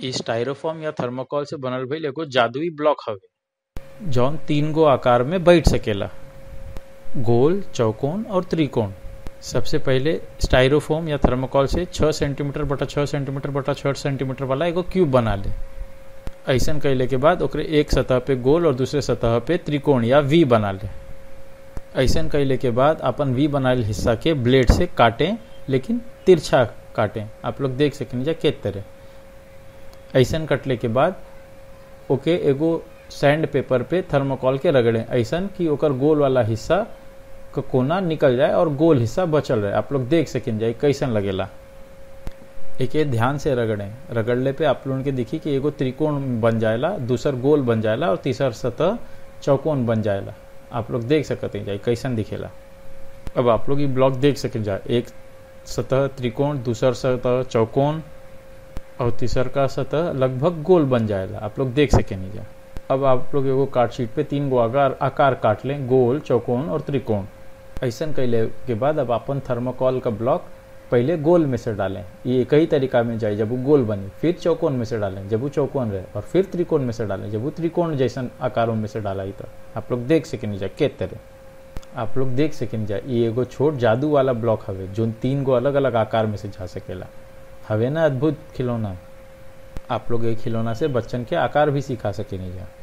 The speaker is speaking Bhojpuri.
इ स्टाइरोफोम या थर्मोकोल से बनल भइल एगो जादुई ब्लॉक हवे जौन तीन गो आकार में बैठ सकेला गोल चौकोन और त्रिकोण सबसे पहले स्टाइरोफोम या थर्मोकोल से 6 सेंटीमीटर बटा 6 सेंटीमीटर बटा 6 सेंटीमीटर वाला एगो क्यूब बना ले ऐसन कैले के बाद ओकरे एक सतह पे गोल और दूसरे सतह पे त्रिकोण या वी बना ले ऐसन कैले के बाद अपन वी बनाइल हिस्सा के ब्लेड से काटें लेकिन तिरछा काटें आप लोग देख सकें जा के तरह ऐसन कटले के बाद ओके एगो सैंड पेपर पे थर्मोकोल के रगड़ें ऐसन कि ओकर गोल वाला हिस्सा का कोना निकल जाए और गोल हिस्सा बचल रहे आप लोग देख सकें जाए कैसन लगेला एके ध्यान से रगड़ें रगड़ले पे आप लोगन के दिखी कि एगो त्रिकोण बन जाएला दूसर गोल बन जाएला और तीसर सतह चौकोन बन जाएला आप लोग देख सकते हैं जाए कैसन दिखेला अब आप लोग ये ब्लॉक देख सकें जाए एक सतह त्रिकोण दूसर सतह चौकोन और तीसर का सतह लगभग गोल बन जाएगा आप लोग देख सकें नहीं जा अब आप लोग एगो कार्ड शीट पे तीन गो आकार आकार काट लें गोल चौकोन और त्रिकोण ऐसन कैले के बाद अब अपन थर्मोकॉल का ब्लॉक पहले गोल में से डालें ये एक ही तरीका में जाए जब वो गोल बनी फिर चौकोन में से डालें जब वो चौकोन रहे और फिर त्रिकोण में से डालें जब वो त्रिकोण जैसन आकारों में से डाला ही तो आप लोग देख सकें जा के तरह आप लोग देख सकें जा ये एगो छोट जादू वाला ब्लॉक हवे जो तीन गो अलग अलग आकार में से जा सकेला हवे ना अद्भुत खिलौना आप लोग एक खिलौना से बच्चन के आकार भी सिखा सके नहीं जा